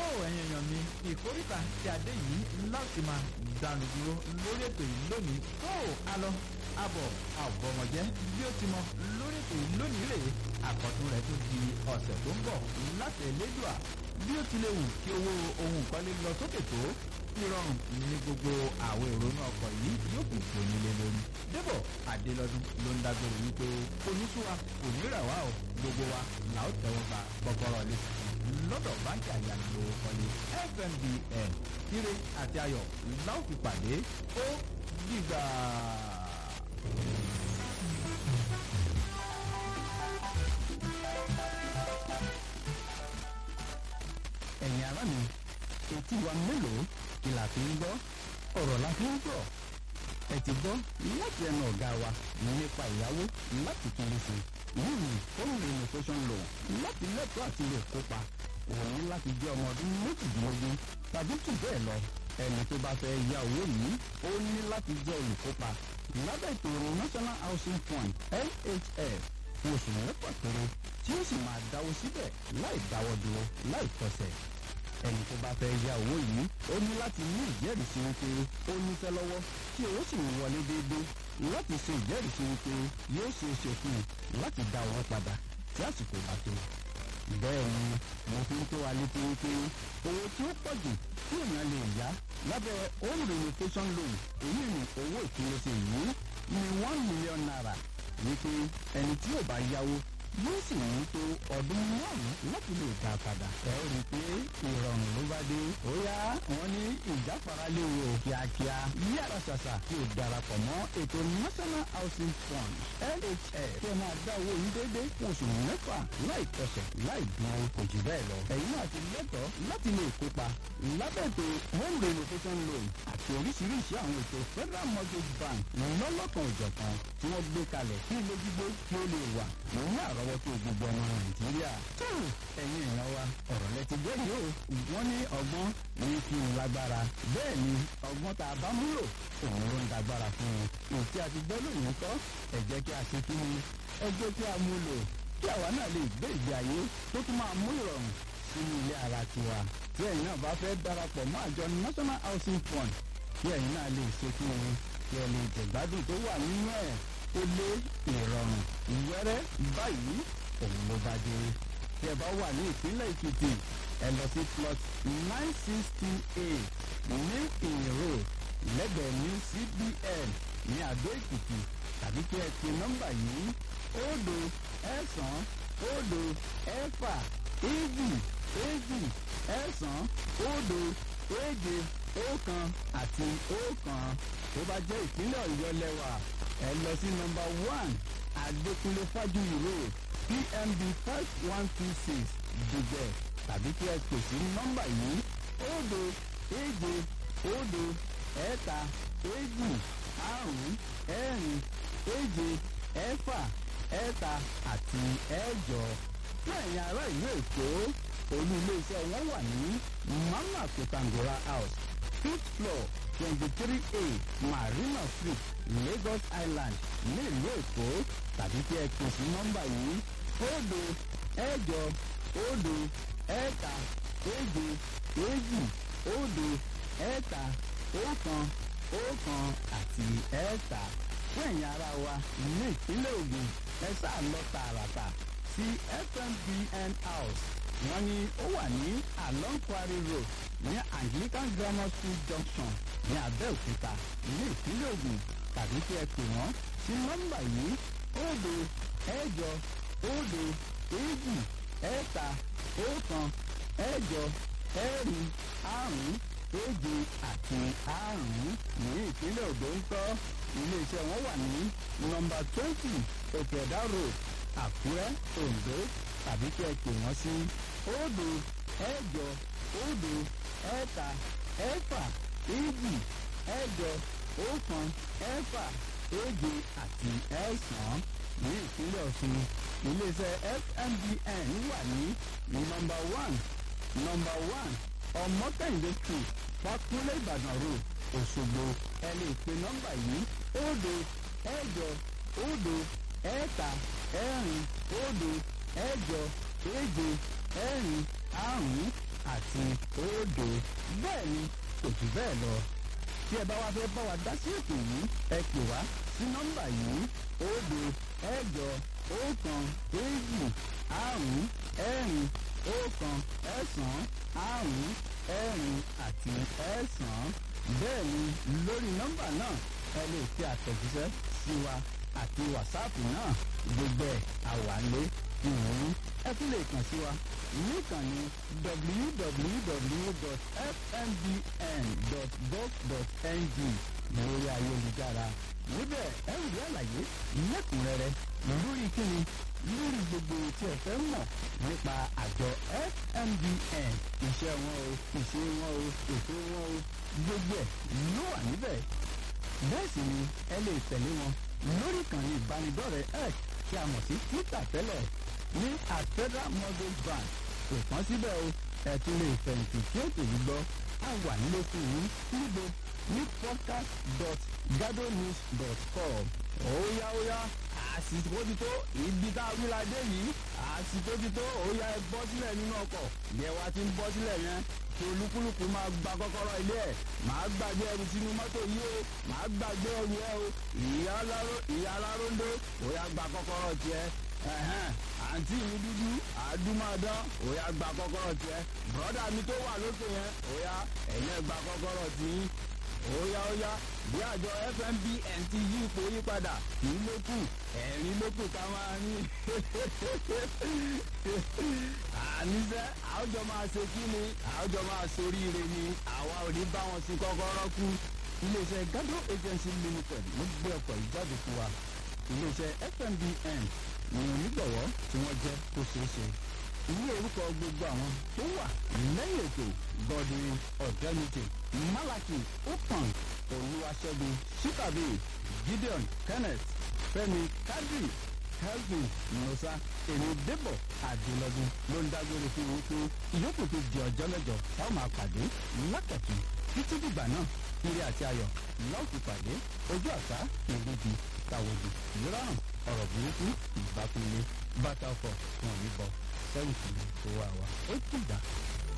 ẹ̀yin èèyàn mi ìkórìtà tí a dé yìí láti máa dànù dúró lórí ètò yìí lónìí tó a lọ abọ̀ àbọ̀mọ̀jẹ́ bí ó ti mọ lórí ètò yìí lónìí rèé àkọ́tún rẹ̀ tó di ọ̀sẹ̀ tó ń bọ̀ láti ẹlẹ́dùà bí ó ti lè wù kí owó ohun ìkọ́lé lọ sókè tó ìrọ̀rùn ní gbogbo àwọn ìrònú ọkọ̀ yìí yóò kù tó nílé lórí. débọ̀ adélọ́dún ló ń dágbére wípé oníṣúwa kò ní rà wá o gbogbo wa là ó tẹ́wọ́ gba kọ́kọ́rọ́ lé lọ́dọ̀ báńkì àyànlówó kọ́lé fmbn ire àti ayọ̀ la ó fi pàdé ó dìgbà. ẹ̀yin ará mi etí wa mélòó kí la fi ń gbọ́ ọ̀rọ̀ la fi ń gbọ́ ẹ ti gbọ́ láti ẹnu ọ̀gá wa nípa ìyàwó láti kiri sí yìí home renovation loan láti lẹ́tọ̀ọ́ àti lè kópa òun ní láti jẹ́ ọmọ ọdún méjìdínlógún tàbí jù bẹ́ẹ̀ lọ ẹni tó bá fẹ́ ya owó yìí ó ní láti jẹ́ olùkópa lábẹ́ ètò ìrìn national housing fund nhf fún oṣù mẹ́fà péré tí ó sì máa dáwó síbẹ̀ láì dáwọ́ dúró láì kọsẹ̀ ẹni tó bá fẹ́ ya owó yìí ó ní láti ní ìjẹ́rìísí wípé ó níṣẹ́ lọ́wọ́ tí owó sì ń wọlé déédéé láti ṣe ìjẹ́rìísí wípé yóò ṣe é ṣe fún un láti dá owó padà tí àsìkò bá tó. bẹ́ẹ̀ ni mo fi ń tó wa létí wípé owó tí ó pọ̀ jù tí èèyàn lè yá lábẹ́ home renovation loan èyí ni owó ìpilẹ̀ṣẹ̀ yìí ní one million naira wípé ẹni tí ò bá yáwó yóò sì ní tó ọdún márùn-ún láti lè dá padà. ẹ ó rí i pé ìrọ̀rùn ló bá dé. ó yá wọn ní ìjáfara léwu o kíákíá yára ṣàṣà kí o darapọ̀ mọ́ ètò national housing fund nhf kí ẹ máa dá owó yín déédéé fún oṣù mẹ́fà láì kọsẹ̀ láì dúró kò jù bẹ́ẹ̀ lọ. ẹ̀yin náà ti lẹ́tọ̀ọ́ láti lè kópa lábẹ́ ètò home renovation loan àti oríṣiríṣi àwọn ètò federal mortgage bank lọ́lọ́kan òjọ̀kan tí wọ́n gbé kalẹ̀ kí ilé gbígbé kí ó lè wà ní àrọ́wọ́tó gbogbo ọmọ nàìjíríà. tó ẹ̀yin èèyàn wa ọ̀rọ̀ lẹ ti gbé yìí o wọ́n ní ọgbọ́n ní kí n lágbára bẹ́ẹ̀ ni ọgbọ́n tá a bá múlò òun ló ń dagbára fún un. òtí a ti gbọ́ lóyún kọ́ ẹ jẹ́ kí a ṣe kí ni ẹ jẹ́ kí a mú lò kí àwa náà lè gbé ìgbé ayé tó tún máa mú ìrọ̀rùn sínú ilé ara tiwa. tí ẹ̀yin náà bá fẹ́ darapọ̀ mọ́ àjọ national housing fund kí ẹ̀yin náà lè ṣe kí ni kí ẹ lè jẹ̀gbádùn tó wà nínú ẹ̀ ó lé ìrọ̀rùn ìwẹ́rẹ́ báyìí òun ló bá dé. tí ẹ bá wà ní ìpínlẹ̀ èkìtì ẹ lọ sí plot nine sixty eight ní ìró lẹ́gbẹ̀ẹ́ ní cbn ní àdó èkìtì tàbí kí ẹ pe nọ́mbà yìí òdo ẹ̀sán òdo ẹ̀fà èjì èjì ẹ̀sán òdo èje ọ̀kan àti ọ̀kan tó bá jẹ́ ìpínlẹ̀ ọ̀yọ́ lẹ́wà ẹ lọ sí nọmba one adékúnlé fájuyì road pmb five one two six dùgbẹ̀ tàbí kí ẹ pè sí nọmba yìí òdo èje òdo ẹ̀ta èjì àrún ẹ̀rin èje ẹ̀fà ẹ̀ta àti ẹ̀jọ fún ẹ̀yin ará ìlú èkó olú iléeṣẹ́ wọn wà ní mama kotangora house fifth floor twenty three a marina street lagos island ní ìlú èkó tàbí kí ẹ pè sí nọ́mbà yìí òdo ẹ̀jọ òdo ẹ̀ta èje èjì òdo ẹ̀ta ọ̀kan ọ̀kan àti ẹ̀ta fún ẹ̀yin ara wa ní ìpínlẹ̀ ogun ẹ sáà lọ tààràtà sí fmbn house wọ́n ní ó wà ní along quarry road ní anglican grammar school junction ní abẹ́òkúta ní ìpínlẹ̀ ogun tàbí kí ẹ pè wọ́n sí nọ́mbà yìí òdo ẹ̀jọ òdo èjì ẹ̀ta ọ̀kan ẹ̀jọ ẹ̀rin àrún èje àti àrún ní ìpínlẹ̀ odò ń tọ́ iléeṣẹ́ wọn wà ní nọmba twenty òkèdá road àkúrẹ́ ondo tàbí kí ẹ pè wọ́n sí òdo ẹ̀jọ òdo ẹ̀ta ẹ̀fà èjì ẹ̀jọ ọ̀kan ẹ̀fà èje àti ẹ̀sán ní ìpínlẹ̀ ọ̀ṣun iléeṣẹ́ fmbn wà ní nọmba one nọmba one ọmọkẹ́hìndé street fakunlé ìbàdàn road òṣogbo ẹ lè pe nọmba yìí òdo ẹ̀jọ òdo ẹ̀ta ẹ̀rin òdo ẹ̀jọ èje ẹ̀rin àrún àti òdo bẹ́ẹ̀ ni kò jù bẹ́ẹ̀ lọ tí ẹ bá wá fẹ́ bá wa dá sí ètò yìí ẹ pè wá sí nọ́mbà yìí òdo ẹ̀jọ ọ̀kan èjì àrún ẹ̀rin ọ̀kan ẹ̀sán àrún ẹ̀rin àti ẹ̀sán bẹ́ẹ̀ ni lórí nọ́mbà náà ẹ lè fi àtẹ̀jíṣẹ́ sí wa àti wàsáàpù náà gbogbo ẹ̀ àwálé ìwọ̀n ẹ tún lè kàn sí wa níkànnì www.fmbn.gov.ng lórí ayélujára níbẹ̀ ẹ ń rí àlàyé lẹ́kùnrẹ́rẹ́ lórí kíni lórí gbogbo tí ẹ fẹ́ mọ̀ nípa àjọ fmbn iṣẹ́ wọn o ìṣe wọn o ètò wọn o gbogbo ẹ̀ ló wà níbẹ̀ bẹ́ẹ̀ sì ni ẹ lè tẹ̀lé wọn lórí ìkànnì ìbánidọ́rẹ̀ẹ́ x tí a mọ̀ sí twitter tẹ́lẹ̀ ní at federal mortgage bank kò tán síbẹ̀ o ẹ tún lè fẹ̀yìntì tí ó tèmi gbọ́ a wà nílé fún yín níbo ní podcast dot gadonews dot com óyá óyá àsìkò ti tó ibi tá a wíla dé yìí àsìkò ti tó óyá ẹ bọ́ sílẹ̀ nínú ọkọ̀ bí ẹ wá ti ń bọ́ sílẹ̀ yẹn kí olúkúlùkù máa gba kọ́kọ́rọ́ ilé ẹ̀ máa gbàgbé ẹrù sínú mọ́tò yìí o máa gbàgbé ẹrù ẹ o ìyá aláròndó óyá gba kọ́kọ́rọ́ tiẹ̀ àǹtí mi dúdú àdúmọ̀dán òyà gba kọ́kọ́rọ́ tiẹ̀ bọ́dà mi tó wà lókè yẹn òyà ẹ̀yẹ gba kọ́kọ́rọ́ tiyín óyá óyá bí àjọ fmbn ti yí ipò yí padà kì í lókù ẹ̀rín lókù ká máa ní. àníṣe àwùjọ máa ṣe kí ni àwùjọ máa soríire ni àwa ò ní bá wọn sí kọ́kọ́rọ́ kú. iléeṣẹ́ gado agency limited ló gbé ọkọ̀ ìjáde fún wa iléeṣẹ́ fmbn ní onígbọ̀wọ́ tí wọ́n jẹ́ kó ṣeé ṣe. Ní orúkọ gbogbo àwọn tó wà lẹ́yìn ètò Godwin Ọ̀dẹ́nìtì Malaki Opan Olúwaṣẹ́gun Shikabi Gideon Kenneth Fẹ́mi Kadri Kelvin Musa èmi Débọ̀ Adélọ́dún ló ń dágbére fún wọn pé ìyókù tó di ọjọ́ mẹ́jọ táwọn máa pàdé lákàtún títí dìgbà náà ire àti ayọ̀ lọ́ọ̀kì pàdé ojú àṣà ìrúbi tàwọ̀dù ìrọ̀rùn ọ̀rọ̀ burúkú ìbákulé bàtà ọkọ̀ wọn ò ní bọ̀ sẹ́yìn tó wà wá ó dìgbà.